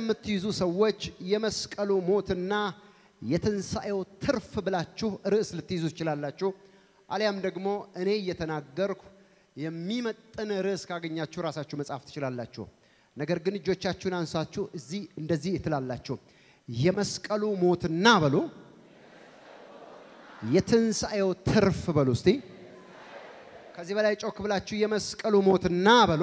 የምትይዙ ሰዎች የመስቀሉ ሞትና የትንሣኤው ትርፍ ብላችሁ ርዕስ ልትይዙ ትችላላችሁ። አሊያም ደግሞ እኔ እየተናገርኩ የሚመጥን ርዕስ ካገኛችሁ ራሳችሁ መጻፍ ትችላላችሁ። ነገር ግን እጆቻችሁን አንሳችሁ እዚህ እንደዚህ ትላላችሁ። የመስቀሉ ሞትና በሉ፣ የትንሣኤው ትርፍ በሉ። እስቲ ከዚህ በላይ ጮክ ብላችሁ የመስቀሉ ሞትና በሉ፣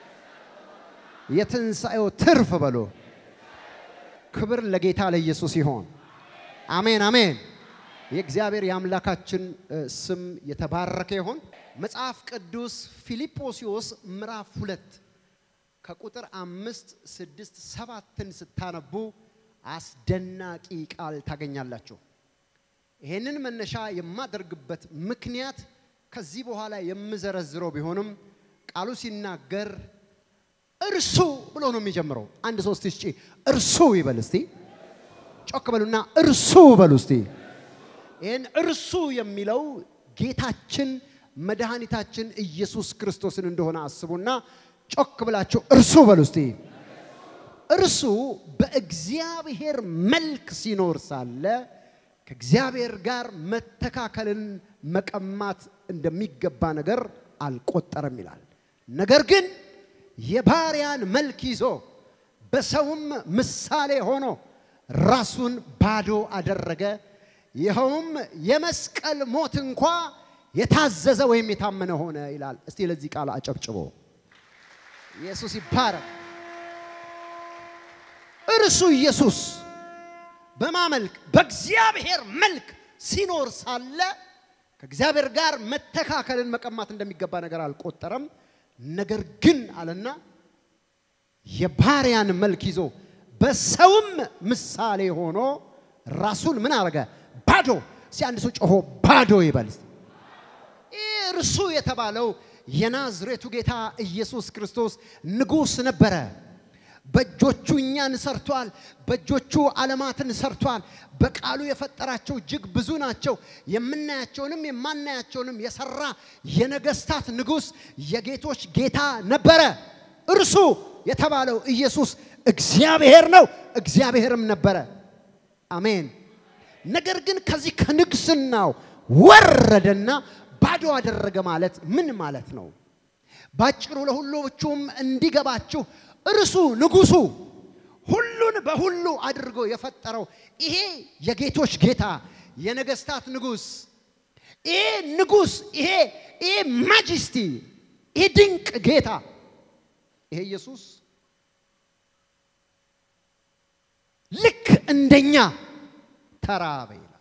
የትንሣኤው ትርፍ በሉ። ክብር ለጌታ ለኢየሱስ ይሆን። አሜን አሜን። የእግዚአብሔር የአምላካችን ስም የተባረከ ይሆን። መጽሐፍ ቅዱስ ፊልጶስዮስ ምዕራፍ ሁለት ከቁጥር አምስት ስድስት ሰባትን ስታነቡ አስደናቂ ቃል ታገኛላችሁ። ይህንን መነሻ የማደርግበት ምክንያት ከዚህ በኋላ የምዘረዝረው ቢሆንም ቃሉ ሲናገር እርሱ ብሎ ነው የሚጀምረው። አንድ ሶስት እስጪ እርሱ ይበል እስቲ፣ ጮክ በሉና እርሱ በሉ እስቲ። ይህን እርሱ የሚለው ጌታችን መድኃኒታችን ኢየሱስ ክርስቶስን እንደሆነ አስቡና ጮክ ብላችሁ እርሱ በሉ እስቲ። እርሱ በእግዚአብሔር መልክ ሲኖር ሳለ ከእግዚአብሔር ጋር መተካከልን መቀማት እንደሚገባ ነገር አልቆጠረም ይላል። ነገር ግን የባሪያን መልክ ይዞ በሰውም ምሳሌ ሆኖ ራሱን ባዶ አደረገ። ይኸውም የመስቀል ሞት እንኳ የታዘዘ ወይም የታመነ ሆነ ይላል። እስቲ ለዚህ ቃል አጨብጭቦ ኢየሱስ ይባረክ። እርሱ ኢየሱስ በማመልክ በእግዚአብሔር መልክ ሲኖር ሳለ ከእግዚአብሔር ጋር መተካከልን መቀማት እንደሚገባ ነገር አልቆጠረም። ነገር ግን አለና የባሪያን መልክ ይዞ በሰውም ምሳሌ ሆኖ ራሱን ምን አረገ? ባዶ። እስቲ አንድ ሰው ጮሆ ባዶ ይበል። ይህ እርሱ የተባለው የናዝሬቱ ጌታ ኢየሱስ ክርስቶስ ንጉሥ ነበረ። በእጆቹ እኛን ሰርቷል። በእጆቹ ዓለማትን ሰርቷል። በቃሉ የፈጠራቸው እጅግ ብዙ ናቸው። የምናያቸውንም የማናያቸውንም የሰራ የነገስታት ንጉሥ የጌቶች ጌታ ነበረ። እርሱ የተባለው ኢየሱስ እግዚአብሔር ነው፣ እግዚአብሔርም ነበረ። አሜን። ነገር ግን ከዚህ ከንግስናው ወረደና ባዶ አደረገ ማለት ምን ማለት ነው? ባጭሩ ለሁሎቹም እንዲገባችሁ እርሱ ንጉሱ ሁሉን በሁሉ አድርጎ የፈጠረው ይሄ የጌቶች ጌታ የነገስታት ንጉስ ይሄ ንጉስ ይሄ ይሄ ማጅስቲ ይሄ ድንቅ ጌታ ይሄ ኢየሱስ ልክ እንደኛ ተራበ ይላል።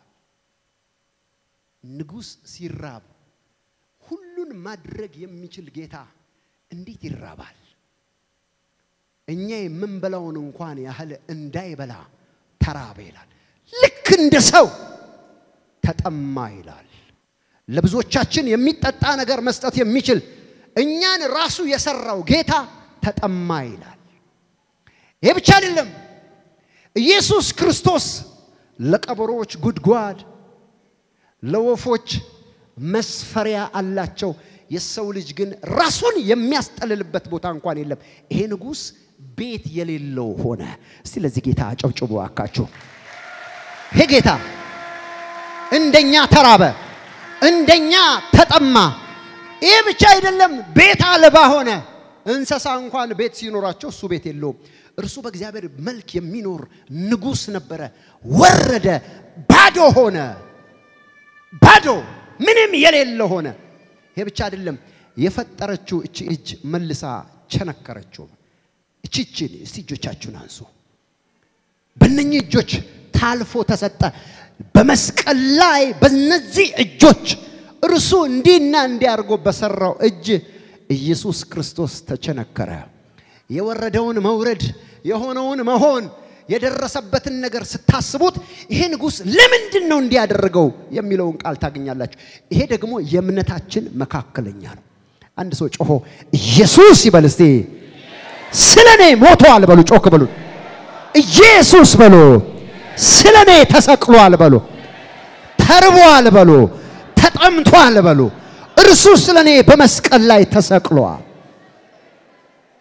ንጉስ ሲራብ ሁሉን ማድረግ የሚችል ጌታ እንዴት ይራባል? እኛ የምንበላውን እንኳን ያህል እንዳይበላ ተራበ ይላል። ልክ እንደ ሰው ተጠማ ይላል። ለብዙዎቻችን የሚጠጣ ነገር መስጠት የሚችል እኛን ራሱ የሰራው ጌታ ተጠማ ይላል። ይህ ብቻ አይደለም። ኢየሱስ ክርስቶስ ለቀበሮች ጉድጓድ፣ ለወፎች መስፈሪያ አላቸው። የሰው ልጅ ግን ራሱን የሚያስጠልልበት ቦታ እንኳን የለም። ይሄ ንጉሥ ቤት የሌለው ሆነ። እስቲ ለዚህ ጌታ አጨብጭቡ አካችሁ። ይሄ ጌታ እንደኛ ተራበ፣ እንደኛ ተጠማ። ይሄ ብቻ አይደለም፣ ቤት አልባ ሆነ። እንስሳ እንኳን ቤት ሲኖራቸው እሱ ቤት የለውም። እርሱ በእግዚአብሔር መልክ የሚኖር ንጉሥ ነበረ። ወረደ፣ ባዶ ሆነ። ባዶ ምንም የሌለ ሆነ። ይሄ ብቻ አይደለም፣ የፈጠረችው እቺ እጅ መልሳ ቸነከረችው። እቺ እጅን እስቲ እጆቻችሁን አንሱ። በእነኚህ እጆች ታልፎ ተሰጠ። በመስቀል ላይ በነዚህ እጆች እርሱ እንዲህና እንዲያርጎ በሰራው እጅ ኢየሱስ ክርስቶስ ተቸነከረ። የወረደውን መውረድ የሆነውን መሆን የደረሰበትን ነገር ስታስቡት ይሄ ንጉሥ ለምንድን ነው እንዲያደርገው የሚለውን ቃል ታገኛላችሁ። ይሄ ደግሞ የእምነታችን መካከለኛ ነው። አንድ ሰው ጮሆ ኢየሱስ ይበል እስቲ። ስለ እኔ ሞቷል በሉ፣ ጮክ በሉ። ኢየሱስ በሉ። ስለ እኔ ተሰቅሏል በሉ። ተርቧል በሉ። ተጠምቷል በሉ። እርሱ ስለ እኔ በመስቀል ላይ ተሰቅሏል።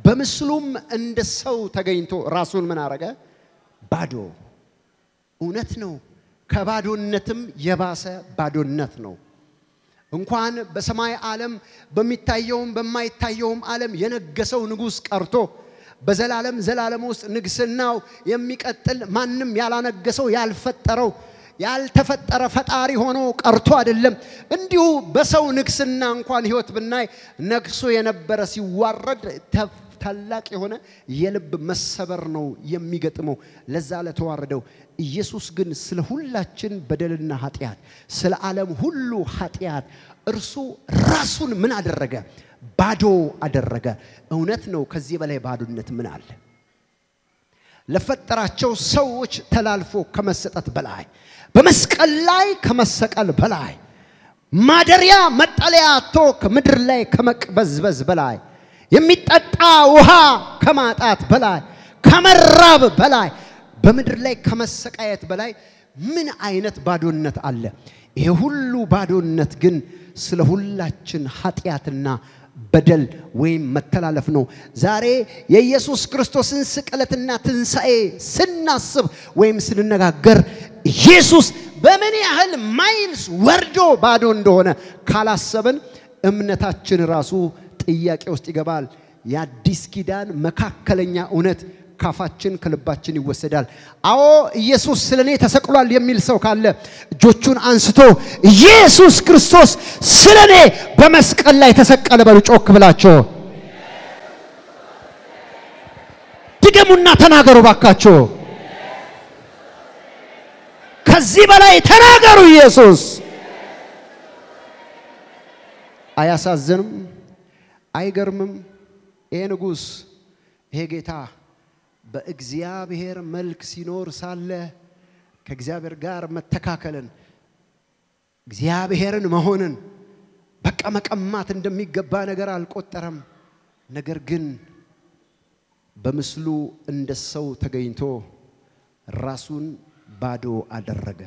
በምስሉም እንደ ሰው ተገኝቶ ራሱን ምን አረገ? ባዶ። እውነት ነው። ከባዶነትም የባሰ ባዶነት ነው። እንኳን በሰማይ ዓለም በሚታየውም በማይታየውም ዓለም የነገሰው ንጉሥ ቀርቶ በዘላለም ዘላለም ውስጥ ንግስናው የሚቀጥል ማንም ያላነገሰው ያልፈጠረው ያልተፈጠረ ፈጣሪ ሆኖ ቀርቶ አይደለም። እንዲሁ በሰው ንግስና እንኳን ህይወት ብናይ ነግሶ የነበረ ሲዋረድ ታላቅ የሆነ የልብ መሰበር ነው የሚገጥመው ለዛ ለተዋረደው። ኢየሱስ ግን ስለ ሁላችን በደልና ኃጢአት፣ ስለ ዓለም ሁሉ ኃጢአት እርሱ ራሱን ምን አደረገ? ባዶ አደረገ። እውነት ነው። ከዚህ በላይ ባዶነት ምን አለ? ለፈጠራቸው ሰዎች ተላልፎ ከመሰጠት በላይ በመስቀል ላይ ከመሰቀል በላይ ማደሪያ መጠለያ አጥቶ ከምድር ላይ ከመቅበዝበዝ በላይ የሚጠጣ ውሃ ከማጣት በላይ ከመራብ በላይ በምድር ላይ ከመሰቃየት በላይ ምን አይነት ባዶነት አለ? ይሄ ሁሉ ባዶነት ግን ስለ ሁላችን ኃጢአትና በደል ወይም መተላለፍ ነው። ዛሬ የኢየሱስ ክርስቶስን ስቅለትና ትንሣኤ ስናስብ ወይም ስንነጋገር ኢየሱስ በምን ያህል ማይልስ ወርዶ ባዶ እንደሆነ ካላሰብን እምነታችን ራሱ ጥያቄ ውስጥ ይገባል። የአዲስ ኪዳን መካከለኛ እውነት ካፋችን ከልባችን ይወሰዳል። አዎ ኢየሱስ ስለ እኔ ተሰቅሏል የሚል ሰው ካለ እጆቹን አንስቶ ኢየሱስ ክርስቶስ ስለ እኔ በመስቀል ላይ ተሰቀለ በሉ ጮክ ብላቸው። ድገሙና ተናገሩ ባካቸው። ከዚህ በላይ ተናገሩ። ኢየሱስ አያሳዝንም? አይገርምም? ይሄ ንጉሥ ይሄ ጌታ በእግዚአብሔር መልክ ሲኖር ሳለ ከእግዚአብሔር ጋር መተካከልን እግዚአብሔርን መሆንን በቃ መቀማት እንደሚገባ ነገር አልቆጠረም። ነገር ግን በምስሉ እንደ ሰው ተገኝቶ ራሱን ባዶ አደረገ።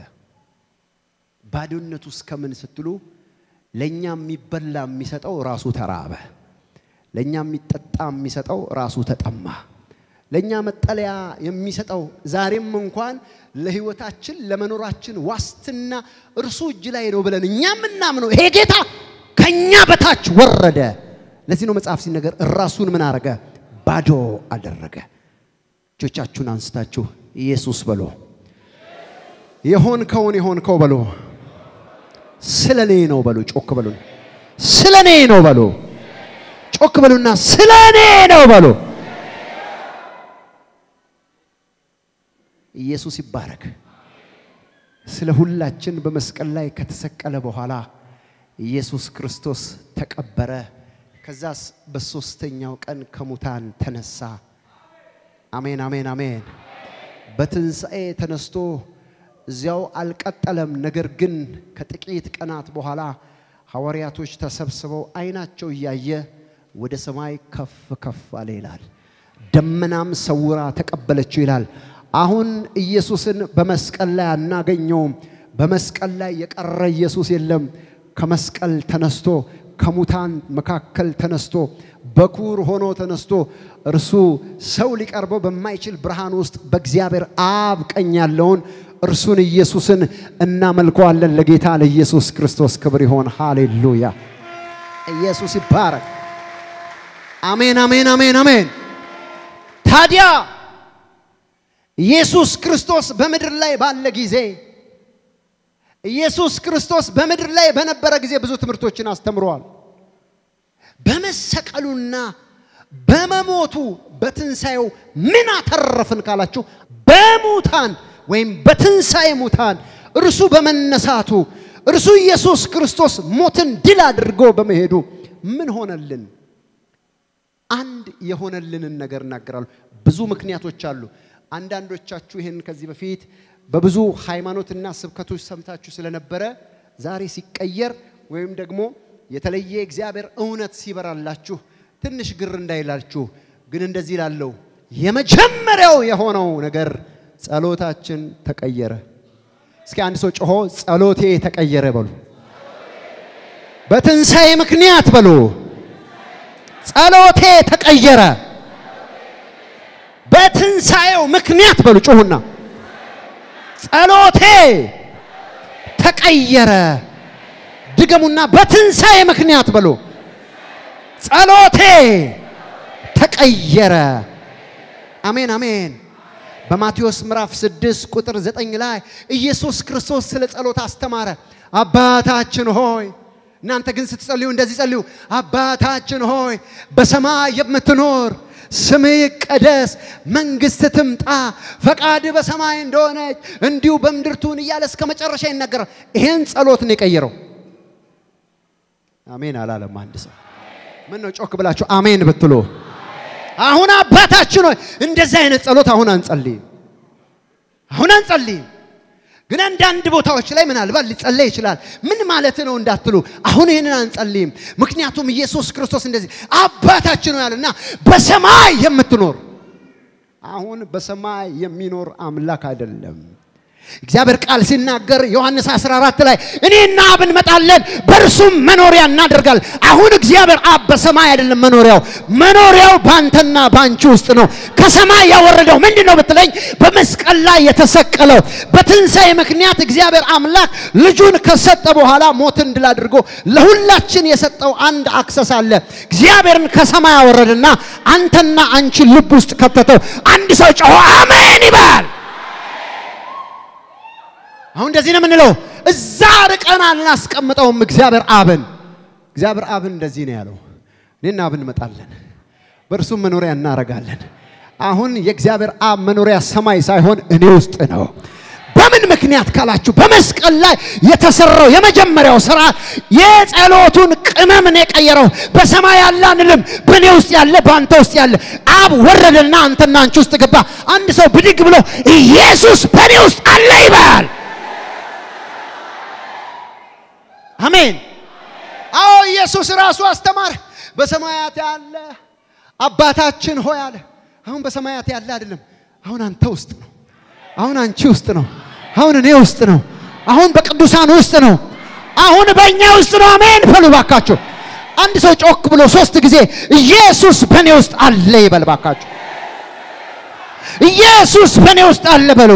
ባዶነቱ እስከምን ስትሉ ለእኛ የሚበላ የሚሰጠው ራሱ ተራበ። ለእኛ የሚጠጣ የሚሰጠው ራሱ ተጠማ። ለእኛ መጠለያ የሚሰጠው ዛሬም እንኳን ለሕይወታችን ለመኖራችን ዋስትና እርሱ እጅ ላይ ነው ብለን እኛ የምናምነው ይሄ ጌታ ከእኛ በታች ወረደ። ለዚህ ነው መጽሐፍ ሲነገር ራሱን ምን አረገ? ባዶ አደረገ። እጆቻችሁን አንስታችሁ ኢየሱስ በሎ የሆንከውን የሆንከው በሎ ስለ እኔ ነው በሉ። ጮክ በሉ። ስለ እኔ ነው በሉ። ጮክ በሉና ስለ እኔ ነው በሉ። ኢየሱስ ይባረክ። ስለ ሁላችን በመስቀል ላይ ከተሰቀለ በኋላ ኢየሱስ ክርስቶስ ተቀበረ። ከዛስ በሶስተኛው ቀን ከሙታን ተነሳ። አሜን፣ አሜን፣ አሜን። በትንሣኤ ተነስቶ እዚያው አልቀጠለም። ነገር ግን ከጥቂት ቀናት በኋላ ሐዋርያቶች ተሰብስበው አይናቸው እያየ ወደ ሰማይ ከፍ ከፍ አለ ይላል። ደመናም ሰውራ ተቀበለችው ይላል። አሁን ኢየሱስን በመስቀል ላይ አናገኘውም። በመስቀል ላይ የቀረ ኢየሱስ የለም። ከመስቀል ተነስቶ ከሙታን መካከል ተነስቶ በኩር ሆኖ ተነስቶ እርሱ ሰው ሊቀርበው በማይችል ብርሃን ውስጥ በእግዚአብሔር አብ ቀኝ ያለውን እርሱን ኢየሱስን እናመልከዋለን። ለጌታ ለኢየሱስ ክርስቶስ ክብር ይሆን። ሃሌሉያ! ኢየሱስ ይባረክ። አሜን፣ አሜን፣ አሜን፣ አሜን። ታዲያ ኢየሱስ ክርስቶስ በምድር ላይ ባለ ጊዜ ኢየሱስ ክርስቶስ በምድር ላይ በነበረ ጊዜ ብዙ ትምህርቶችን አስተምረዋል። በመሰቀሉና በመሞቱ በትንሣኤው ምን አተረፍን ካላችሁ በሙታን ወይም በትንሣኤ ሙታን እርሱ በመነሳቱ እርሱ ኢየሱስ ክርስቶስ ሞትን ድል አድርጎ በመሄዱ ምን ሆነልን? አንድ የሆነልንን ነገር እናገራሉ። ብዙ ምክንያቶች አሉ። አንዳንዶቻችሁ ይህን ከዚህ በፊት በብዙ ሃይማኖትና ስብከቶች ሰምታችሁ ስለነበረ ዛሬ ሲቀየር ወይም ደግሞ የተለየ እግዚአብሔር እውነት ሲበራላችሁ ትንሽ ግር እንዳይላችሁ ግን እንደዚህ ላለው የመጀመሪያው የሆነው ነገር ጸሎታችን ተቀየረ። እስኪ አንድ ሰው ጮሆ ጸሎቴ ተቀየረ በሉ። በትንሣኤ ምክንያት በሉ ጸሎቴ ተቀየረ። በትንሣኤው ምክንያት በሉ ጩሁና፣ ጸሎቴ ተቀየረ። ድገሙና፣ በትንሣኤ ምክንያት በሉ ጸሎቴ ተቀየረ። አሜን አሜን። በማቴዎስ ምዕራፍ 6 ቁጥር 9 ላይ ኢየሱስ ክርስቶስ ስለ ጸሎት አስተማረ። አባታችን ሆይ እናንተ ግን ስትጸልዩ እንደዚህ ጸልዩ፣ አባታችን ሆይ በሰማይ የምትኖር ስምህ ይቀደስ፣ መንግስት ትምጣ፣ ፈቃድ በሰማይ እንደሆነች እንዲሁ በምድር ትሁን እያለ እስከ መጨረሻ ይናገራል። ይሄን ጸሎት ነው የቀየረው። አሜን አላለም አንድ ሰው። ምን ነው ጮክ ብላችሁ አሜን ብትሉ አሁን አባታችን ሆይ እንደዚህ አይነት ጸሎት አሁን አንጸልይም፣ አሁን አንጸልይም። ግን አንዳንድ ቦታዎች ላይ ምናልባት ሊጸለይ ይችላል። ምን ማለት ነው እንዳትሉ፣ አሁን ይህንን አንጸልይም። ምክንያቱም ኢየሱስ ክርስቶስ እንደዚህ አባታችን ነው ያለና በሰማይ የምትኖር አሁን በሰማይ የሚኖር አምላክ አይደለም። እግዚአብሔር ቃል ሲናገር ዮሐንስ 14 ላይ እኔና አብ እንመጣለን በእርሱም መኖሪያ እናደርጋለን። አሁን እግዚአብሔር አብ በሰማይ አይደለም መኖሪያው፣ መኖሪያው ባንተና ባንቺ ውስጥ ነው። ከሰማይ ያወረደው ምንድን ነው ብትለኝ፣ በመስቀል ላይ የተሰቀለው በትንሣኤ ምክንያት እግዚአብሔር አምላክ ልጁን ከሰጠ በኋላ ሞትን ድል አድርጎ ለሁላችን የሰጠው አንድ አክሰስ አለ። እግዚአብሔርን ከሰማይ ያወረደና አንተና አንቺ ልብ ውስጥ ከተተው። አንድ ሰው ጮሆ አሜን ይባል። አሁን እንደዚህ ነው የምንለው። እዛ ርቀን አናስቀምጠውም እግዚአብሔር አብን። እግዚአብሔር አብን እንደዚህ ነው ያለው፣ እኔና አብ እንመጣለን፣ በእርሱም መኖሪያ እናረጋለን። አሁን የእግዚአብሔር አብ መኖሪያ ሰማይ ሳይሆን እኔ ውስጥ ነው። በምን ምክንያት ካላችሁ በመስቀል ላይ የተሰራው የመጀመሪያው ስራ የጸሎቱን ቅመም ነው የቀየረው። በሰማይ ያለ አንልም፣ በእኔ ውስጥ ያለ በአንተ ውስጥ ያለ አብ ወረደና አንተና አንቺ ውስጥ ገባ። አንድ ሰው ብድግ ብሎ ኢየሱስ በእኔ ውስጥ አለ ይባል። አሜን። አዎ ኢየሱስ ራሱ አስተማረ። በሰማያት ያለ አባታችን ሆይ አለ። አሁን በሰማያት ያለ አይደለም፣ አሁን አንተ ውስጥ ነው። አሁን አንቺ ውስጥ ነው። አሁን እኔ ውስጥ ነው። አሁን በቅዱሳን ውስጥ ነው። አሁን በእኛ ውስጥ ነው። አሜን በሉ ባካችሁ። አንድ ሰው ጮክ ብሎ ሶስት ጊዜ ኢየሱስ በእኔ ውስጥ አለ ይበል ባካችሁ። ኢየሱስ በእኔ ውስጥ አለ በሉ።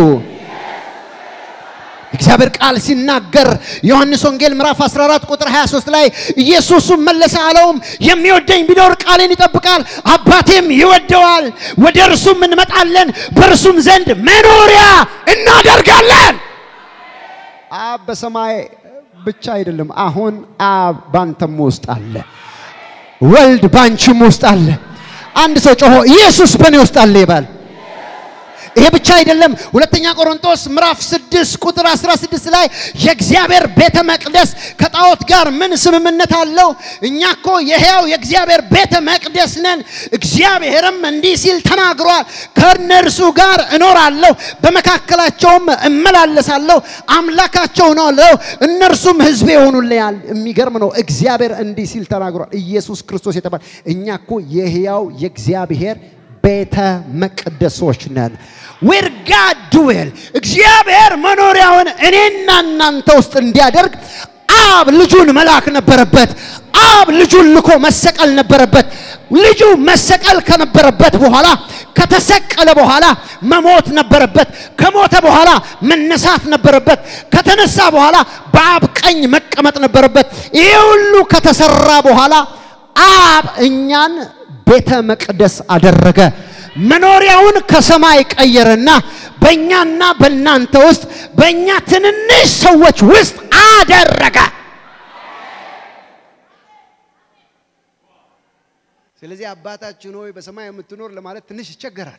እግዚአብሔር ቃል ሲናገር ዮሐንስ ወንጌል ምዕራፍ 14 ቁጥር 23 ላይ ኢየሱስም መለሰ አለውም የሚወደኝ ቢኖር ቃሌን ይጠብቃል፣ አባቴም ይወደዋል፣ ወደ እርሱም እንመጣለን፣ በእርሱም ዘንድ መኖሪያ እናደርጋለን። አብ በሰማይ ብቻ አይደለም፣ አሁን አብ ባንተም ውስጥ አለ፣ ወልድ ባንቺም ውስጥ አለ። አንድ ሰው ጮሆ ኢየሱስ በእኔ ውስጥ አለ ይባል። ይሄ ብቻ አይደለም። ሁለተኛ ቆሮንቶስ ምዕራፍ 6 ቁጥር 16 ላይ የእግዚአብሔር ቤተ መቅደስ ከጣዖት ጋር ምን ስምምነት አለው? እኛ እኮ የሕያው የእግዚአብሔር ቤተ መቅደስ ነን። እግዚአብሔርም እንዲህ ሲል ተናግሯል፣ ከእነርሱ ጋር እኖራለሁ፣ በመካከላቸውም እመላለሳለሁ፣ አምላካቸው እሆናለሁ፣ እነርሱም ሕዝቤ ይሆኑልኛል። የሚገርም ነው። እግዚአብሔር እንዲህ ሲል ተናግሯል። ኢየሱስ ክርስቶስ የተባለ እኛ እኮ የሕያው የእግዚአብሔር ቤተ መቅደሶች ነን። ዌር ጋድ ዱዌል እግዚአብሔር መኖሪያውን እኔና እናንተ ውስጥ እንዲያደርግ አብ ልጁን መላክ ነበረበት። አብ ልጁን ልኮ መሰቀል ነበረበት። ልጁ መሰቀል ከነበረበት በኋላ ከተሰቀለ በኋላ መሞት ነበረበት። ከሞተ በኋላ መነሳት ነበረበት። ከተነሳ በኋላ በአብ ቀኝ መቀመጥ ነበረበት። ይህ ሁሉ ከተሰራ በኋላ አብ እኛን ቤተ መቅደስ አደረገ። መኖሪያውን ከሰማይ ቀየረና በእኛና በእናንተ ውስጥ በእኛ ትንንሽ ሰዎች ውስጥ አደረገ። ስለዚህ አባታችን ሆይ በሰማይ የምትኖር ለማለት ትንሽ ይቸገራል።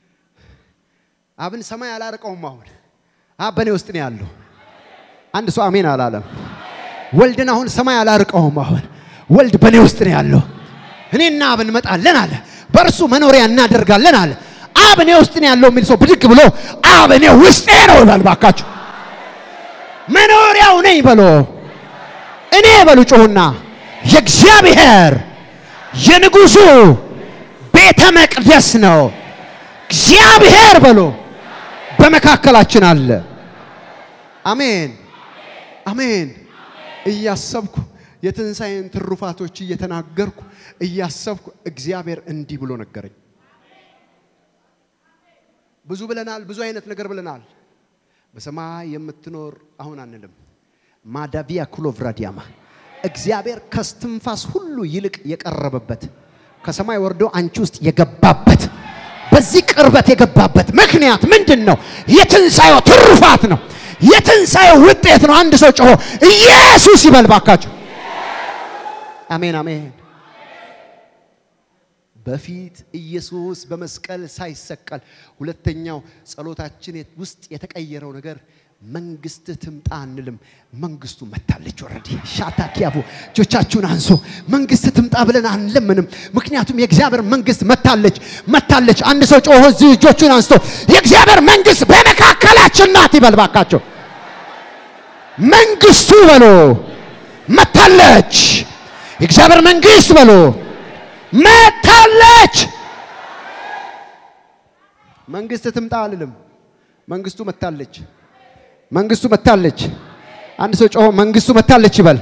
አብን ሰማይ አላርቀውም። አሁን አብ በእኔ ውስጥ ነው ያለው። አንድ ሰው አሜን አላለም። ወልድን አሁን ሰማይ አላርቀውም። አሁን ወልድ በእኔ ውስጥ ነው ያለው። እኔና አብ እንመጣለን አለ። በእርሱ መኖሪያ እናደርጋለን አለ። አብ እኔ ውስጥ ነው ያለው የሚል ሰው ብድግ ብሎ አብ እኔ ውስጤ ነው ይላል። ባካችሁ መኖሪያው ነኝ በሎ እኔ በሉ ጮሁና የእግዚአብሔር የንጉሱ ቤተ መቅደስ ነው። እግዚአብሔር በሎ በመካከላችን አለ። አሜን አሜን። እያሰብኩ የትንሣኤን ትሩፋቶች እየተናገርኩ እያሰብኩ እግዚአብሔር እንዲህ ብሎ ነገረኝ። ብዙ ብለናል፣ ብዙ አይነት ነገር ብለናል። በሰማይ የምትኖር አሁን አንልም። ማዳቪያ ኩሎቭራዲያማ እግዚአብሔር ከስትንፋስ ሁሉ ይልቅ የቀረበበት ከሰማይ ወርዶ አንቺ ውስጥ የገባበት በዚህ ቅርበት የገባበት ምክንያት ምንድን ነው? የትንሣኤው ትሩፋት ነው። የትንሣኤው ውጤት ነው። አንድ ሰው ጮሆ ኢየሱስ ይበል ባካቸው። አሜን አሜን። በፊት ኢየሱስ በመስቀል ሳይሰቀል ሁለተኛው ጸሎታችን ውስጥ የተቀየረው ነገር መንግስት ትምጣ አንልም። መንግስቱ መታለች። ወረዲ ሻታ ኪያቡ እጆቻችሁን አንሶ መንግስት ትምጣ ብለን አንለምንም። ምክንያቱም የእግዚአብሔር መንግስት መታለች መታለች። አንድ ሰው ጮሆ እዚህ እጆቹን አንስቶ የእግዚአብሔር መንግስት በመካከላችን ናት ይበል ባካቸው። መንግስቱ በሎ መታለች። የእግዚአብሔር መንግስት በሎ መታለች። መንግስት ትምጣ አልልም። መንግስቱ መታለች። መንግስቱ መታለች። አንድ ሰው ጮሆ መንግስቱ መታለች ይበል።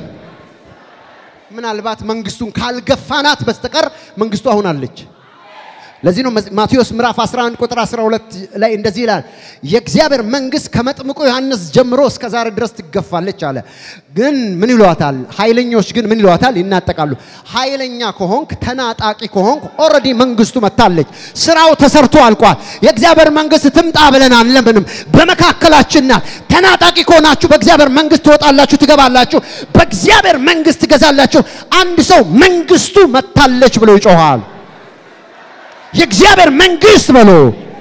ምናልባት መንግስቱን ካልገፋናት በስተቀር መንግስቱ አሁን አለች። ለዚህ ነው ማቴዎስ ምዕራፍ 11 ቁጥር 12 ላይ እንደዚህ ይላል፣ የእግዚአብሔር መንግስት ከመጥምቁ ዮሐንስ ጀምሮ እስከ ዛሬ ድረስ ትገፋለች አለ። ግን ምን ይሏታል? ኃይለኞች ግን ምን ይሏታል? ይናጠቃሉ። ኃይለኛ ከሆንክ ተናጣቂ ከሆንክ ኦልሬዲ መንግስቱ መታለች። ስራው ተሰርቶ አልቋል። የእግዚአብሔር መንግስት ትምጣ ብለን አንለምንም። በመካከላችን ናት። ተናጣቂ ከሆናችሁ በእግዚአብሔር መንግስት ትወጣላችሁ፣ ትገባላችሁ፣ በእግዚአብሔር መንግስት ትገዛላችሁ። አንድ ሰው መንግስቱ መታለች ብሎ ይጮሃል። የእግዚአብሔር መንግስት በሎ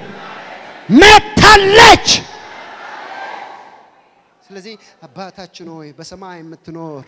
መታለች። ስለዚህ አባታችን ሆይ በሰማይ የምትኖር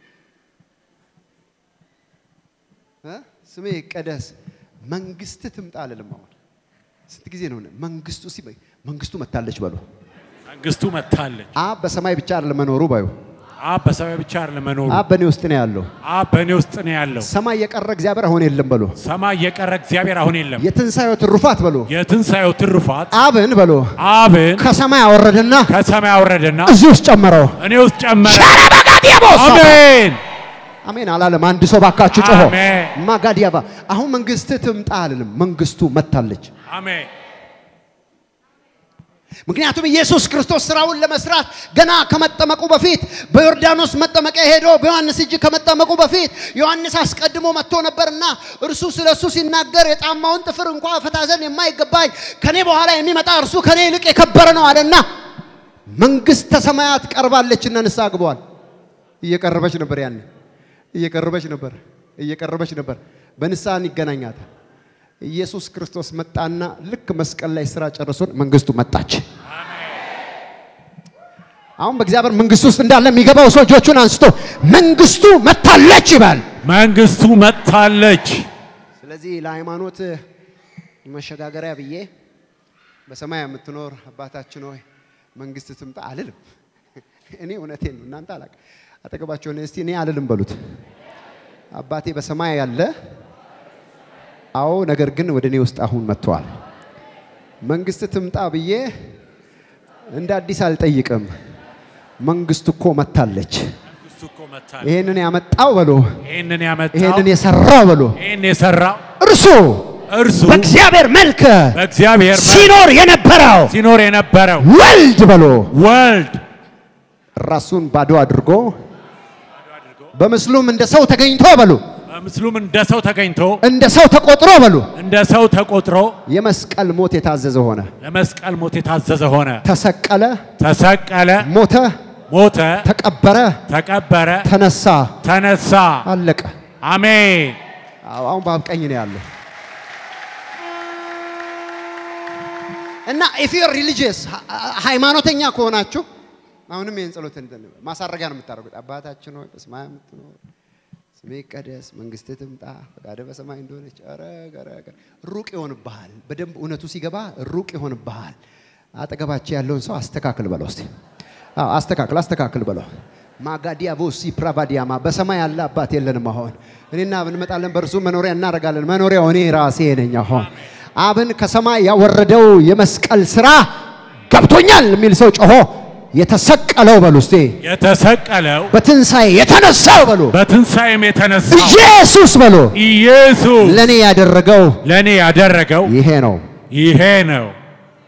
እ ስሜ ይቀደስ መንግስት ትምጣ አልልም። አሁን ስንት ጊዜ ነው መንግስቱ ሲ መንግስቱ መታለች በሎ መንግስቱ መታለች። አብ በሰማይ ብቻ አይደለም መኖሩ ባዩ አብ በሰማይ ብቻ አይደለም መኖሩ፣ አብ በእኔ ውስጥ ነው ያለው። አብ በእኔ ውስጥ ነው ያለው። ሰማይ የቀረ እግዚአብሔር አሁን የለም በሎ ሰማይ የቀረ እግዚአብሔር አሁን የለም። የትንሣኤው ትሩፋት በሎ የትንሣኤው ትሩፋት አብን በሎ አብን ከሰማይ አወረደና ከሰማይ አወረደና እዚህ ውስጥ ጨመረው። እኔ ውስጥ ጨመረ። ሸረበጋዲያቦስ አሜን አሜን አላለም። አንድ ሰው ባካችሁ ጮሆ አሜን። ማጋዲያባ አሁን መንግስት ትምጣ አልልም። መንግስቱ መታለች። አሜን። ምክንያቱም ኢየሱስ ክርስቶስ ስራውን ለመስራት ገና ከመጠመቁ በፊት በዮርዳኖስ መጠመቂያ ሄዶ በዮሐንስ እጅ ከመጠመቁ በፊት ዮሐንስ አስቀድሞ መጥቶ ነበርና እርሱ ስለ እሱ ሲናገር የጫማውን ጥፍር እንኳ ፈታ ዘንድ የማይገባኝ ከኔ በኋላ የሚመጣ እርሱ ከኔ ይልቅ የከበረ ነው አለና መንግስተ ሰማያት ቀርባለችና ንስሐ ግበዋል። እየቀረበች ነበር፣ ያን እየቀረበች ነበር፣ እየቀረበች ነበር። በንስሐን ይገናኛታል። ኢየሱስ ክርስቶስ መጣና ልክ መስቀል ላይ ስራ ጨርሶን መንግስቱ መጣች። አሁን በእግዚአብሔር መንግስት ውስጥ እንዳለ የሚገባው ሰው እጆቹን አንስቶ መንግስቱ መታለች ይባል። መንግስቱ መታለች። ስለዚህ ለሃይማኖት መሸጋገሪያ ብዬ በሰማይ የምትኖር አባታችን ሆይ መንግስት ትምጣ አልልም። እኔ እውነቴን ነው፣ እናንተ አላቅ አጠገባቸውን እስቲ እኔ አልልም በሉት። አባቴ በሰማይ ያለ አዎ፣ ነገር ግን ወደ እኔ ውስጥ አሁን መጥተዋል። መንግስት ትምጣ ብዬ እንደ አዲስ አልጠይቅም። መንግስት እኮ መታለች። መንግስቱ እኮ መታለች። ይሄንን ያመጣው በሎ፣ ይህንን ያመጣው ይሄንን የሰራው በሎ ይህን የሰራው እርሱ እርሱ በእግዚአብሔር መልክ በእግዚአብሔር መልክ ሲኖር የነበረው ሲኖር የነበረው ወልድ በሎ ወልድ ራሱን ባዶ አድርጎ በምስሉም እንደ ሰው ተገኝቶ በሉ በምስሉም እንደ ሰው ተገኝቶ እንደ ሰው ተቆጥሮ በሉ እንደ ሰው ተቆጥሮ የመስቀል ሞት የታዘዘ ሆነ። ለመስቀል ሞት የታዘዘ ሆነ። ተሰቀለ፣ ተሰቀለ፣ ሞተ፣ ሞተ፣ ተቀበረ፣ ተቀበረ፣ ተነሳ፣ ተነሳ። አለቀ። አሜን። አዎ፣ አሁን በአብ ቀኝ ነው ያለው እና ኢፍ ዩር ሪሊጂየስ ሃይማኖተኛ ከሆናችሁ አሁንም ይህን ጸሎት እንትን ማሳረጊያ ነው የምታደርጉት። አባታችን ሆይ በሰማይ የምትኖር ስሜ ይቀደስ፣ መንግስትህ ትምጣ፣ ፈቃድህ በሰማይ እንደሆነች። ኧረ ኧረ ኧረ ሩቅ ይሆንብሃል። በደንብ እውነቱ ሲገባ ሩቅ ይሆንብሃል። አጠገባቸው ያለውን ሰው አስተካክል በለው እስቲ። አዎ አስተካክል፣ አስተካክል በለው። ማጋዲያ ቦሲ ፕራቫዲያማ በሰማይ ያለ አባት የለንም። አሁን እኔና አብ እንመጣለን፣ በእርሱ መኖሪያ እናደርጋለን። መኖሪያው እኔ ራሴ ነኝ። አሁን አብን ከሰማይ ያወረደው የመስቀል ስራ ገብቶኛል የሚል ሰው ጮሆ የተሰቀለው በሉ እስቲ የተሰቀለው በትንሣኤ የተነሳው በሉ በትንሣኤም የተነሳው ኢየሱስ በሉ ኢየሱስ ለእኔ ያደረገው ለእኔ ያደረገው ይሄ ነው። ይሄ ነው።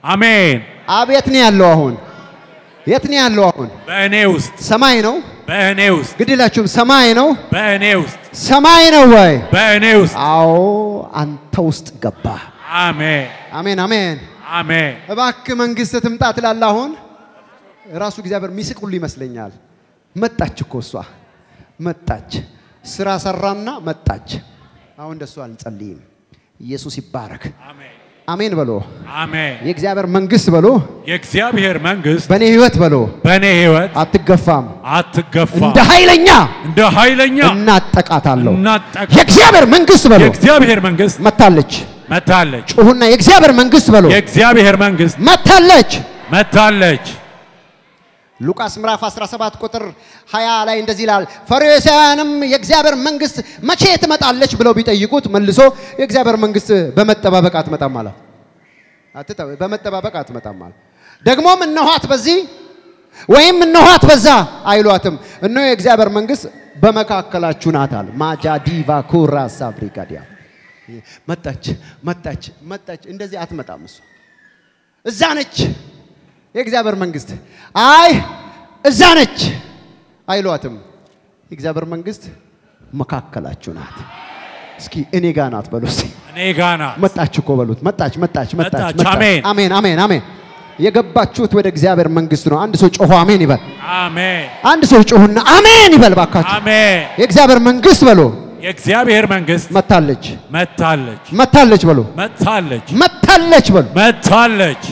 አሜን። አብ የት ነው ያለው አሁን? የት ነው ያለው አሁን? በእኔ ውስጥ ሰማይ ነው። በእኔ ውስጥ ግድላችሁም ሰማይ ነው። በእኔ ውስጥ ሰማይ ነው ወይ? በእኔ ውስጥ አዎ አንተ ውስጥ ገባ። አሜን አሜን አሜን። አሜን። እባክህ መንግስት ትምጣ ትላለህ። አሁን ራሱ እግዚአብሔር ሚስቅ ሁሉ ይመስለኛል። መጣች እኮ እሷ መጣች፣ ስራ ሰራና መጣች። አሁን እንደሱ አንጸልይም። ኢየሱስ ይባረክ። አሜን አሜን በሎ። አሜን። የእግዚአብሔር መንግስት በሎ፣ የእግዚአብሔር መንግስት በእኔ ህይወት በሎ በእኔ ህይወት አትገፋም። አትገፋ እንደ ኃይለኛ እንደ ኃይለኛ እናጠቃታለሁ። እናጠቃ የእግዚአብሔር መንግስት በሎ የእግዚአብሔር መንግስት መታለች። መታለች። ጩሁና የእግዚአብሔር መንግስት በሎ የእግዚአብሔር መንግስት መታለች። መታለች። ሉቃስ ምዕራፍ 17 ቁጥር 20 ላይ እንደዚህ ይላል፣ ፈሪሳውያንም የእግዚአብሔር መንግስት መቼ ትመጣለች ብለው ቢጠይቁት መልሶ የእግዚአብሔር መንግስት በመጠባበቅ አትመጣም አለ። አትጠ- በመጠባበቅ አትመጣም አለ። ደግሞም እነኋት በዚህ ወይም እነኋት በዛ አይሏትም። እነሆ የእግዚአብሔር መንግስት በመካከላችሁ ናት አለ። ማጃዲቫ ኩራ ሳብሪጋዲያ መጣች መጣች መጣች። እንደዚህ አትመጣም እሱ እዛ ነች የእግዚአብሔር መንግስት። አይ እዛ ነች አይሏትም። የእግዚአብሔር መንግስት መካከላችሁ ናት። እስኪ እኔ ጋ ናት በሉ እስኪ። እኔ ጋና መጣች እኮ በሉት። መጣች መጣች መጣች መጣች። አሜን። አሜን አሜን አሜን። የገባችሁት ወደ እግዚአብሔር መንግስት ነው። አንድ ሰው ጮሆ አሜን ይበል። አሜን አንድ ሰው ጮሁና አሜን ይበል ባካችሁ። አሜን። የእግዚአብሔር መንግስት በሉ የእግዚአብሔር መንግስት መታለች መታለች መታለች በሉ መታለች መታለች በሉ መታለች።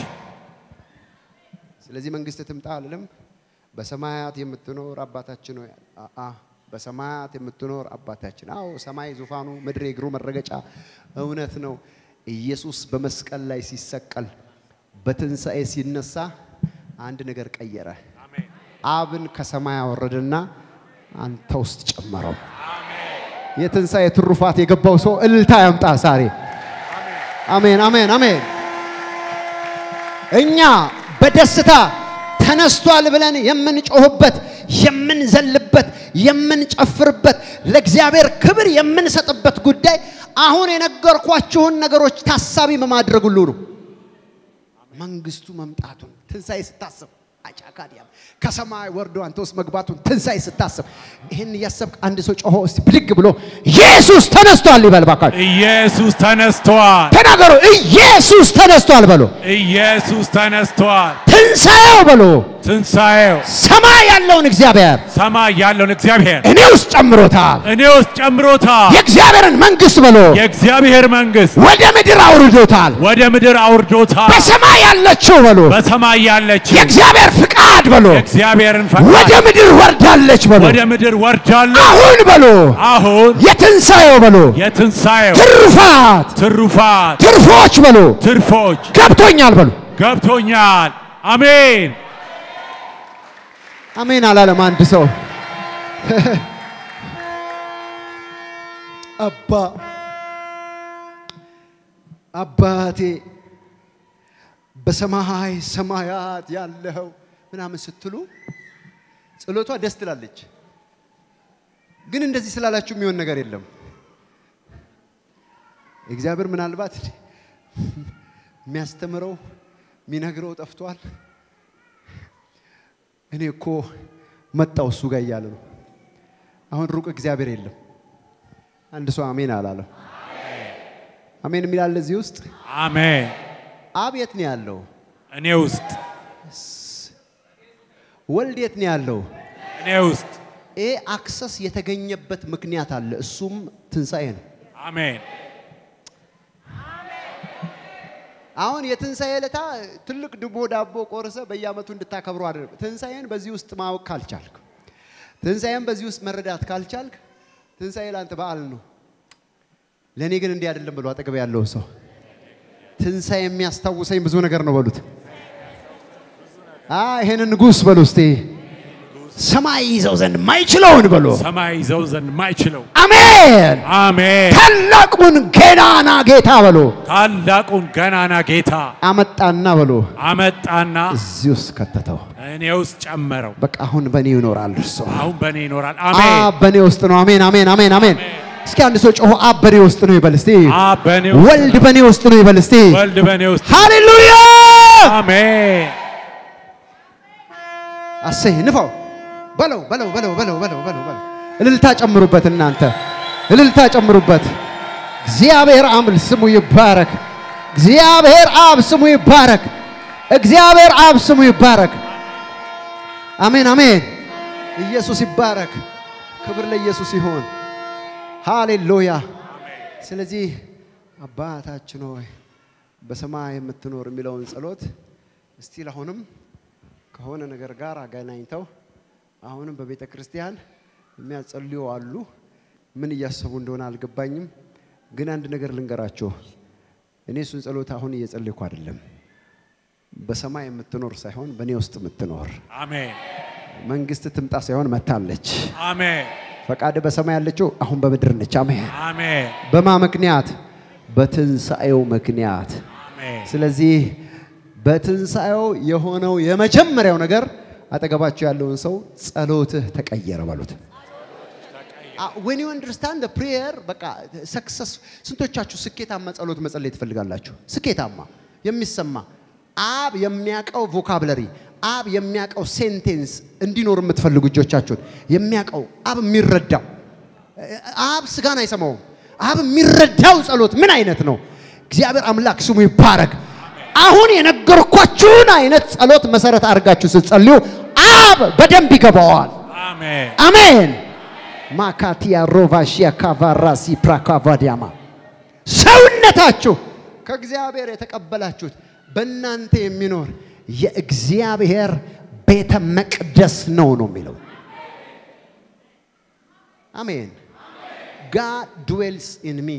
ስለዚህ መንግስት ትምጣ አልልም። በሰማያት የምትኖር አባታችን ሆይ አአ በሰማያት የምትኖር አባታችን። አዎ ሰማይ ዙፋኑ፣ ምድር የእግሩ መረገጫ እውነት ነው። ኢየሱስ በመስቀል ላይ ሲሰቀል በትንሣኤ ሲነሳ አንድ ነገር ቀየረ። አብን ከሰማይ አወረደና አንተ ውስጥ ጨመረው። የትንሣኤ ትሩፋት የገባው ሰው እልልታ ያምጣ ዛሬ። አሜን አሜን አሜን። እኛ በደስታ ተነስቷል ብለን የምንጮህበት፣ የምንዘልበት፣ የምንጨፍርበት፣ ለእግዚአብሔር ክብር የምንሰጥበት ጉዳይ አሁን የነገርኳችሁን ነገሮች ታሳቢ በማድረግ ሁሉ ነው። መንግስቱ መምጣቱን ትንሣኤ ስታስብ አጫካዲያም ከሰማይ ወርዶ አንተ ውስጥ መግባቱን ትንሣኤ ስታስብ ይህን እያሰብክ አንድ ሰው ጮሆ እስቲ ብድግ ብሎ ኢየሱስ ተነስቷል ይበል ባካችሁ። ኢየሱስ ተነስቷል። ተናገሩ። ኢየሱስ ተነስቷል በሎ። ኢየሱስ ተነስቷል። ትንሣኤው በሎ ትንሣኤው ሰማይ ያለውን እግዚአብሔር ሰማይ ያለውን እግዚአብሔር እኔ ውስጥ ጨምሮታል። እኔ ውስጥ ጨምሮታል። የእግዚአብሔርን መንግስት በሎ የእግዚአብሔር መንግስት ወደ ምድር አውርዶታል። ወደ ምድር አውርዶታል። በሰማይ ያለችው በሎ በሰማይ ያለችው የእግዚአብሔር ፍቃድ በሎ የእግዚአብሔርን ወደ ፈቃድ ምድር ወርዳለች በሎ ወደ ምድር ወርዳለች። አሁን በሎ አሁን የትንሣኤው በሎ የትንሣኤው ትሩፋት ትሩፋት ትርፎች በሎ ትርፎች ገብቶኛል በሎ ገብቶኛል። አሜን አሜን አላለም አንድ ሰው አባ አባቴ በሰማይ ሰማያት ያለው ምናምን ስትሉ ጸሎቷ ደስ ትላለች። ግን እንደዚህ ስላላችሁ የሚሆን ነገር የለም። እግዚአብሔር ምናልባት የሚያስተምረው የሚነግረው ጠፍቷል። እኔ እኮ መጣው እሱ ጋር እያለ ነው። አሁን ሩቅ እግዚአብሔር የለም። አንድ ሰው አሜን አላለም። አሜን የሚላለ እዚህ ውስጥ አሜን። አብ የት ነው ያለው? እኔ ውስጥ ወልድ የት ነው ያለው? እኔ ውስጥ ይሄ አክሰስ የተገኘበት ምክንያት አለ። እሱም ትንሣኤ ነው። አሜን አሁን የትንሣኤ ዕለታ ትልቅ ድቦ ዳቦ ቆርሰ በየዓመቱ እንድታከብሩ አድርግ። ትንሣኤን በዚህ ውስጥ ማወቅ ካልቻልክ፣ ትንሣኤን በዚህ ውስጥ መረዳት ካልቻልክ፣ ትንሣኤ ለአንተ በዓል ነው። ለእኔ ግን እንዲህ አይደለም ብሎ አጠገብ ያለው ሰው ትንሣኤ የሚያስታውሰኝ ብዙ ነገር ነው በሉት። ይሄንን ንጉሥ በሉ እስቲ ሰማይ ይዘው ዘንድ ማይችለውን በሉ። ሰማይ ይዘው ዘንድ ማይችለው አሜን። አሜን ታላቁን ገናና ጌታ በሉ ታላቁን ገናና ጌታ አመጣና በሉ አመጣና እዚህ ውስጥ ከተተው። እኔ ውስጥ ጨመረው። በቃ አሁን በእኔ ይኖራል እርሱ። አሁን በእኔ ይኖራል። አሜን አብ በእኔ ውስጥ ነው። አሜን አሜን አሜን አሜን። እስኪ አንድ ሰው ጮሆ አብ በእኔ ውስጥ ነው ይበል እስቲ። አብ በእኔ ውስጥ ወልድ ነው። በእኔ ውስጥ ነው ይበል እስቲ። ወልድ በእኔ ውስጥ ሃሌሉያ አሜን አሰይ ንፋው በለው በለው በለው በለው በለው በለው በለው እልልታ ጨምሩበት እናንተ እልልታ ጨምሩበት እግዚአብሔር አምል ስሙ ይባረክ እግዚአብሔር አብ ስሙ ይባረክ እግዚአብሔር አብ ስሙ ይባረክ አሜን አሜን ኢየሱስ ይባረክ ክብር ለኢየሱስ ይሆን ሃሌሉያ ስለዚህ አባታችን ሆይ በሰማይ የምትኖር የሚለውን ጸሎት እስቲ አሁንም ከሆነ ነገር ጋር አገናኝተው አሁንም በቤተ ክርስቲያን የሚያጸልዩ አሉ። ምን እያሰቡ እንደሆነ አልገባኝም። ግን አንድ ነገር ልንገራችሁ። እኔ እሱን ጸሎት አሁን እየጸለይኩ አይደለም። በሰማይ የምትኖር ሳይሆን በእኔ ውስጥ የምትኖር አሜን መንግስት ትምጣ ሳይሆን መታለች። አሜን ፈቃድ በሰማይ ያለችው አሁን በምድር ነች። አሜን። አሜን በማ ምክንያት? በትንሣኤው ምክንያት። አሜን ስለዚህ በትንሣኤው የሆነው የመጀመሪያው ነገር አጠገባቸው ያለውን ሰው ጸሎትህ ተቀየረ በሉት። ዌን ዩ አንደርስታንድ ፕሬየር በቃ ሰክሰስ። ስንቶቻችሁ ስኬታማ ጸሎት መጸለይ ትፈልጋላችሁ? ስኬታማ የሚሰማ አብ የሚያውቀው ቮካብለሪ አብ የሚያውቀው ሴንቴንስ እንዲኖር የምትፈልጉ እጆቻችሁን የሚያውቀው አብ የሚረዳው አብ ስጋን አይሰማውም። አብ የሚረዳው ጸሎት ምን አይነት ነው? እግዚአብሔር አምላክ ስሙ ይባረክ። አሁን የነገርኳችሁን አይነት ጸሎት መሰረት አድርጋችሁ ስትጸልዩ አብ በደንብ ይገባዋል። አሜን አሜን። ማካቲያ ሮቫሺያ ካቫራሲ ፕራካቫዲያማ ሰውነታችሁ ከእግዚአብሔር የተቀበላችሁት በእናንተ የሚኖር የእግዚአብሔር ቤተ መቅደስ ነው ነው የሚለው። አሜን። ጋድ ድዌልስ ኢን ሚ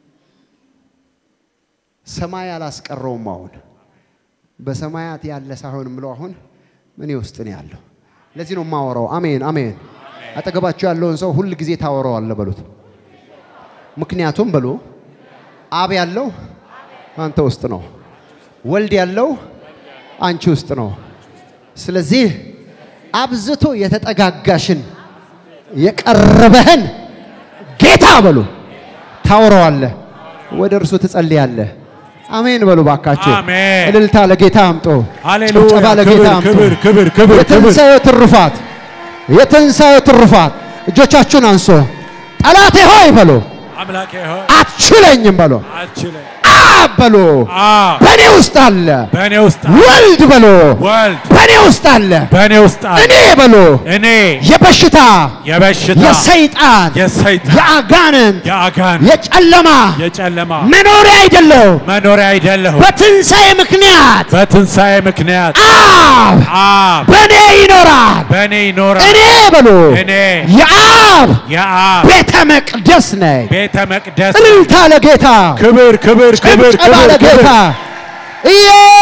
ሰማይ አላስቀረውም። አሁን በሰማያት ያለ ሳይሆን ምለው አሁን እኔ ውስጥ ነው ያለው። ለዚህ ነው የማወራው። አሜን አሜን። አጠገባችሁ ያለውን ሰው ሁል ጊዜ ታወራዋለህ በሉት። ምክንያቱም በሉ አብ ያለው አንተ ውስጥ ነው፣ ወልድ ያለው አንቺ ውስጥ ነው። ስለዚህ አብዝቶ የተጠጋጋሽን የቀረበህን ጌታ በሉ ታወራዋለህ፣ ወደ እርሱ ትጸልያለህ። አሜን በሉ ባካችሁ። አሜን። እልልታ ለጌታ አምጦ፣ ሃሌሉያ ጭብጨባ ለጌታ ክብር አምጦ። ክብር ክብር ክብር ክብር የትንሣኤው ትሩፋት የትንሣኤው ትሩፋት እጆቻችሁን አንሶ ጠላቴ ሆይ በሎ አምላኬ ሆይ አትችለኝም በሎ አልችልም አብ በሎ አብ በእኔ ውስጥ አለ በእኔ ውስጥ ወልድ በሎ ወልድ በእኔ ውስጥ አለ በእኔ ውስጥ አለ እኔ በሎ እኔ የበሽታ የበሽታ የሰይጣን የሰይጣን የአጋንንት የአጋን የጨለማ የጨለማ መኖሪያ አይደለሁም መኖሪያ አይደለሁም በትንሣኤ ምክንያት በትንሣኤ ምክንያት አብ አብ በእኔ ይኖራል በእኔ ይኖራል እኔ በሎ እኔ የአብ የአብ ቤተ መቅደስ ነኝ ቤተ መቅደስ እልልታ ለጌታ ክብር ክብር ክብር ጭብጨባ ክብር ለጌታ ክብር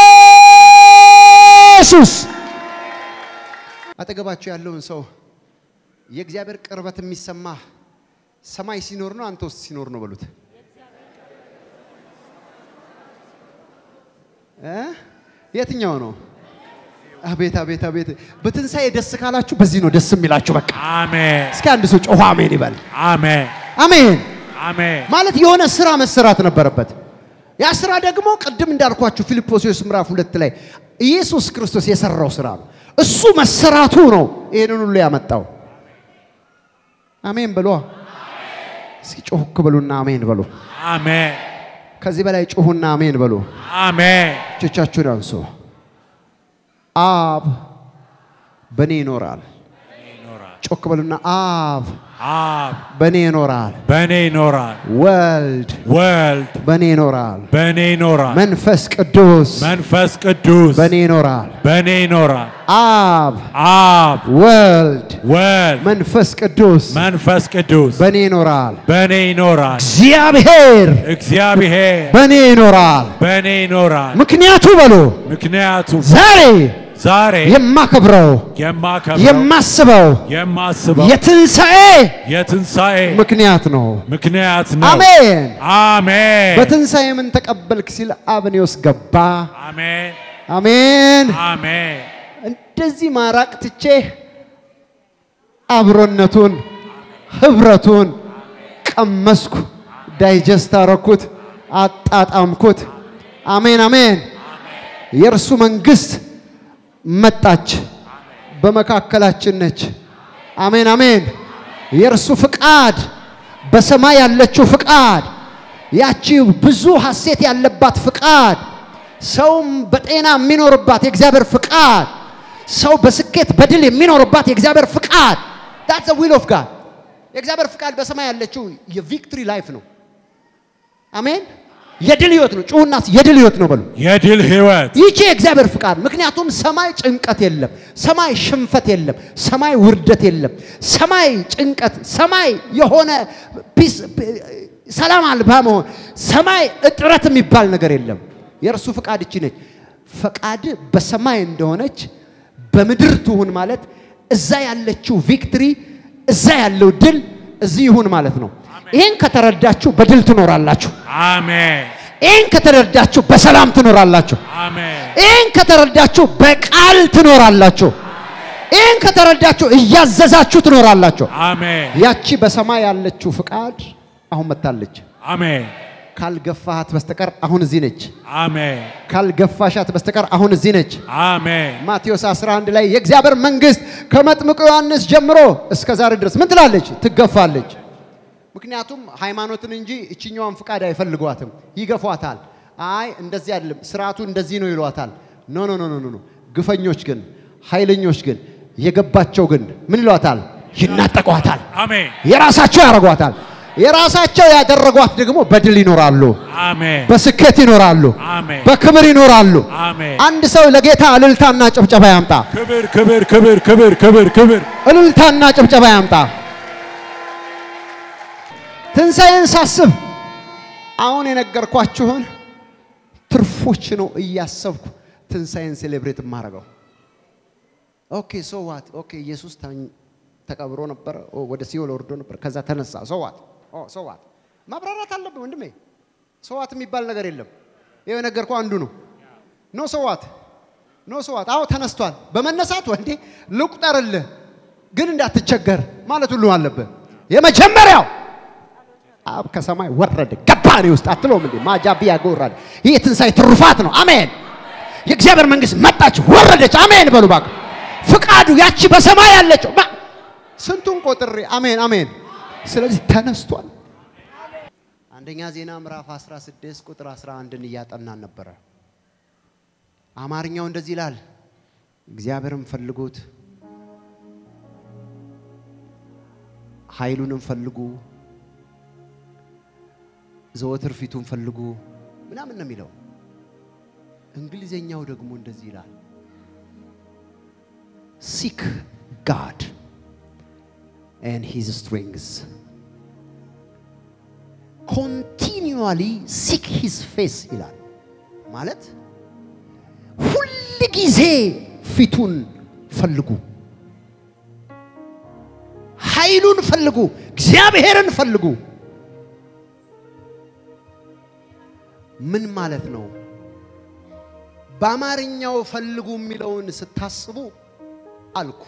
ኢየሱስ አጠገባቸው ያለውን ሰው የእግዚአብሔር ቅርበት የሚሰማ ሰማይ ሲኖር ነው አንተ ውስጥ ሲኖር ነው በሉት እ? የትኛው ነው አቤት አቤት አቤት በትንሣኤ ደስ ካላችሁ በዚህ ነው ደስ የሚላችሁ በቃ አሜን እስኪ አንድ ሰው ጮኸ አሜን ይበል አሜን አሜን አሜን ማለት የሆነ ስራ መሰራት ነበረበት። ያ ስራ ደግሞ ቅድም እንዳልኳችሁ ፊልጶስዩስ ምዕራፍ ሁለት ላይ ኢየሱስ ክርስቶስ የሰራው ስራ ነው። እሱ መሰራቱ ነው ይህንን ሁሉ ያመጣው። አሜን በሏ። እስኪ ጮክ በሉና አሜን በሉ። አሜን ከዚህ በላይ ጮሁና አሜን በሉ። አሜን እጆቻችሁን አንሱ። አብ በእኔ ይኖራል። ይኖራል ጮክ በሉና አብ አብ በእኔ ይኖራል። በእኔ ይኖራል ወልድ ወልድ በእኔ ይኖራል። በእኔ ይኖራል መንፈስ ቅዱስ መንፈስ ቅዱስ በእኔ ይኖራል። በእኔ ይኖራል አብ አብ ወልድ ወልድ መንፈስ ቅዱስ መንፈስ ቅዱስ በእኔ ይኖራል። በእኔ ይኖራል እግዚአብሔር እግዚአብሔር በእኔ ይኖራል። በእኔ ይኖራል ምክንያቱ በሉ ምክንያቱም ዛሬ ዛሬ የማከብረው የማከብረው የማስበው የማስበው የትንሣኤ የትንሣኤ ምክንያት ነው። ምክንያት ነው አሜን። አሜን በትንሣኤ ምን ተቀበልክ ሲል አብኔ ውስጥ ገባ። አሜን አሜን። አሜን እንደዚህ ማራቅ ትቼ አብሮነቱን ህብረቱን ቀመስኩ፣ ዳይጀስት አረኩት፣ አጣጣምኩት። አሜን አሜን። የእርሱ መንግስት መጣች፣ በመካከላችን ነች። አሜን አሜን። የእርሱ ፍቃድ በሰማይ ያለችው ፍቃድ ያቺ ብዙ ሐሴት ያለባት ፍቃድ ሰውም በጤና የሚኖርባት የእግዚአብሔር ፍቃድ ሰው በስኬት በድል የሚኖርባት የእግዚአብሔር ፍቃድ that's the will of God የእግዚአብሔር ፍቃድ በሰማይ ያለችው የቪክትሪ ላይፍ ነው። አሜን። የድል ህይወት ነው። ጩሁና የድል ህይወት ነው በሉ። የድል ህይወት ይቺ የእግዚአብሔር ፍቃድ። ምክንያቱም ሰማይ ጭንቀት የለም፣ ሰማይ ሽንፈት የለም፣ ሰማይ ውርደት የለም፣ ሰማይ ጭንቀት፣ ሰማይ የሆነ ፒስ ሰላም አልባ መሆን፣ ሰማይ እጥረት የሚባል ነገር የለም። የእርሱ ፍቃድ እቺ ነች። ፈቃድ በሰማይ እንደሆነች በምድር ትሁን ማለት እዛ ያለችው ቪክትሪ፣ እዛ ያለው ድል እዚህ ይሁን ማለት ነው። ይህን ከተረዳችሁ በድል ትኖራላችሁ። አሜን ይህን ከተረዳችሁ በሰላም ትኖራላችሁ። አሜን ይህን ከተረዳችሁ በቃል ትኖራላችሁ። ይህን ከተረዳችሁ እያዘዛችሁ ትኖራላችሁ። አሜን ያቺ በሰማይ ያለችው ፍቃድ አሁን መታለች። አሜን ካልገፋሃት በስተቀር አሁን እዚህ ነች። አሜን ካልገፋሻት በስተቀር አሁን እዚህ ነች። አሜን ማቴዎስ 11 ላይ የእግዚአብሔር መንግስት ከመጥምቁ ዮሐንስ ጀምሮ እስከ ዛሬ ድረስ ምን ትላለች? ትገፋለች። ምክንያቱም ሃይማኖትን እንጂ እችኛዋን ፍቃድ አይፈልጓትም፣ ይገፏታል። አይ እንደዚህ አይደለም ስርዓቱ እንደዚህ ነው ይሏታል። ኖ ኖ ኖ ኖ ኖ። ግፈኞች ግን ኃይለኞች ግን የገባቸው ግን ምን ይሏታል? ይናጠቋታል። አሜን የራሳቸው ያደርጓታል። የራሳቸው ያደረጓት ደግሞ በድል ይኖራሉ፣ አሜን በስኬት ይኖራሉ፣ አሜን በክብር ይኖራሉ። አሜን አንድ ሰው ለጌታ እልልታና ጭብጨባ ያምጣ። ክብር ክብር ክብር ክብር ክብር ክብር እልልታና ጭብጨባ ያምጣ። ትንሣኤን ሳስብ አሁን የነገርኳችሁን ትርፎች ነው እያሰብኩ ትንሣኤን ሴሌብሬት የማደርገው። ኦኬ ሶ ዋት ኦኬ ኢየሱስ ተኝ- ተቀብሮ ነበረ፣ ኦ፣ ወደ ሲኦል ወርዶ ነበር፣ ከዛ ተነሳ። ሶ ዋት ኦ ሶ ዋት ማብራራት አለብን ወንድሜ። ሶ ዋት የሚባል ነገር የለም። ይኸው የነገርኩህ አንዱ ነው። ኖ ሶ ዋት ኖ ሶ ዋት። አዎ ተነስቷል። በመነሳት ወንዴ ልቁጠርልህ፣ ግን እንዳትቸገር ማለት ሁሉ አለብህ። የመጀመሪያው አብ ከሰማይ ወረደ ገባ እኔ ውስጥ አትለውም እንዴ? ማጃቢያ ጎራል። ይህ የትንሣኤ ትሩፋት ነው። አሜን። የእግዚአብሔር መንግስት መጣች ወረደች። አሜን በሉ እባክህ። ፍቃዱ ያቺ በሰማይ ያለችው ማ- ስንቱን ቆጥሬ አሜን አሜን። ስለዚህ ተነስቷል። አንደኛ ዜና ምዕራፍ 16 ቁጥር 11ን እያጠናን ነበረ። አማርኛው እንደዚህ ይላል፣ እግዚአብሔርን ፈልጉት፣ ኃይሉንም ፈልጉ ዘወትር ፊቱን ፈልጉ ምናምን ነው የሚለው። እንግሊዘኛው ደግሞ እንደዚህ ይላል ሲክ ጋድ ኤንድ ሂዝ ስትሪንግስ ኮንቲኒዋሊ ሲክ ሂዝ ፌስ ይላል። ማለት ሁል ጊዜ ፊቱን ፈልጉ፣ ኃይሉን ፈልጉ፣ እግዚአብሔርን ፈልጉ። ምን ማለት ነው? በአማርኛው ፈልጉ የሚለውን ስታስቡ አልኩ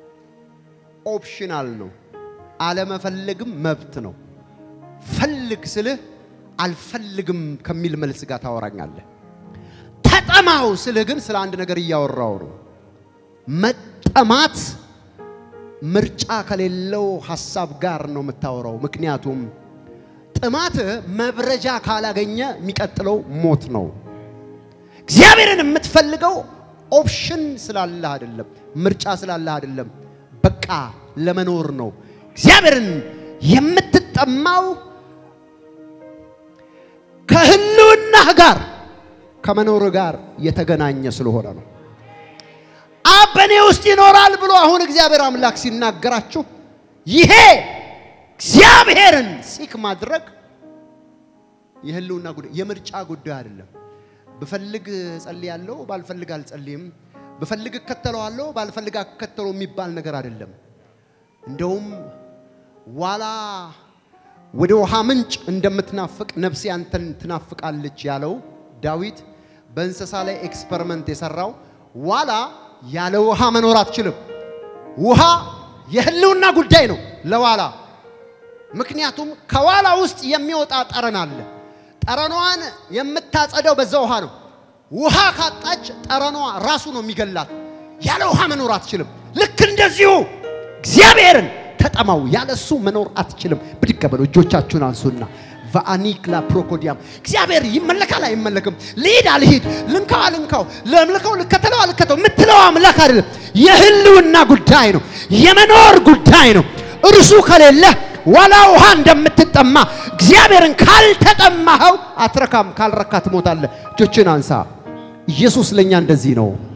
ኦፕሽናል ነው። አለመፈለግም መብት ነው። ፈልግ ስልህ አልፈልግም ከሚል መልስ ጋር ታወራኛለህ። ተጠማው ስልህ ግን ስለ አንድ ነገር እያወራው ነው። መጠማት ምርጫ ከሌለው ሀሳብ ጋር ነው የምታወራው። ምክንያቱም ጥማት መብረጃ ካላገኘ የሚቀጥለው ሞት ነው። እግዚአብሔርን የምትፈልገው ኦፕሽን ስላለህ አይደለም፣ ምርጫ ስላለህ አይደለም፣ በቃ ለመኖር ነው። እግዚአብሔርን የምትጠማው ከህልውናህ ጋር ከመኖር ጋር የተገናኘ ስለሆነ ነው። አብ በእኔ ውስጥ ይኖራል ብሎ አሁን እግዚአብሔር አምላክ ሲናገራችሁ ይሄ እግዚአብሔርን ሲክ ማድረግ የህልውና ጉዳይ የምርጫ ጉዳይ አይደለም። ብፈልግ ጸልያለሁ፣ ባልፈልግ አልጸልይም፣ ብፈልግ እከተለዋለሁ፣ ባልፈልግ አከተለው የሚባል ነገር አይደለም። እንደውም ዋላ ወደ ውሃ ምንጭ እንደምትናፍቅ ነፍሴ አንተን ትናፍቃለች ያለው ዳዊት በእንስሳ ላይ ኤክስፐሪመንት የሰራው ዋላ ያለ ውሃ መኖር አትችልም። ውሃ የህልውና ጉዳይ ነው ለዋላ ምክንያቱም ከዋላ ውስጥ የሚወጣ ጠረን አለ። ጠረኗን የምታጸደው በዛ ውሃ ነው። ውሃ ካጣች ጠረኗ ራሱ ነው የሚገላት። ያለ ውሃ መኖር አትችልም። ልክ እንደዚሁ እግዚአብሔርን ተጠማው፣ ያለ እሱ መኖር አትችልም። ብድግ በሉ፣ እጆቻችሁን አንሱና ቫአኒክላ ፕሮኮዲያም እግዚአብሔር ይመለካል አይመለክም፣ ልሂድ አልሂድ፣ ልንካው አልንካው፣ ለምልከው ልከተለው አልከተው የምትለው አምላክ አይደለም። የህልውና ጉዳይ ነው፣ የመኖር ጉዳይ ነው። እርሱ ከሌለ ዋላ ውሃ እንደምትጠማ እግዚአብሔርን ካልተጠማኸው አትረካም፣ ካልረካ ትሞታለህ። እጆችን አንሳ። ኢየሱስ ለእኛ እንደዚህ ነው።